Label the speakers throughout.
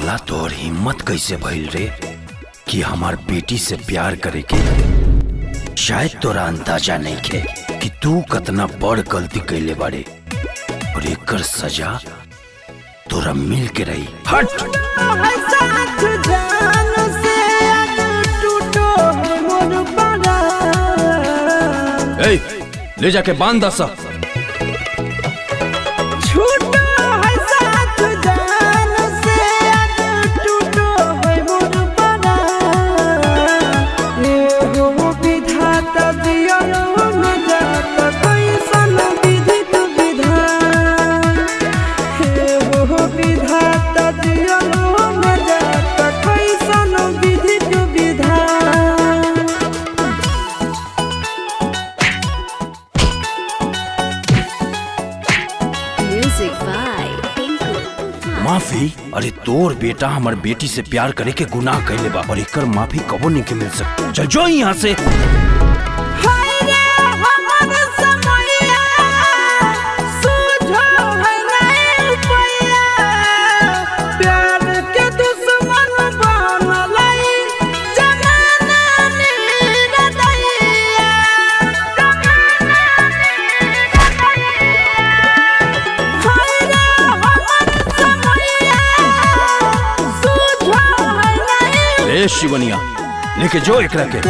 Speaker 1: साला तोर हिम्मत कैसे भइल रे कि हमार बेटी से प्यार करे के शायद तोरा अंदाजा नहीं खे कि तू कतना बड़ गलती कैले बाड़े और एकर सजा तोरा मिल के रही हट ए, ले जाके बांध दस
Speaker 2: Music by Tinku Tufan.
Speaker 1: माफी अरे तोर बेटा हमार बेटी से प्यार करे के गुनाह कैले बा और एकर माफी कबो नहीं के मिल सकती चल जो यहाँ से ए शिवनिया लेके जो एकरा के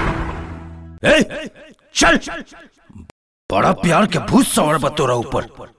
Speaker 1: ए, चल बड़ा प्यार के भूत सवार बा तोरा ऊपर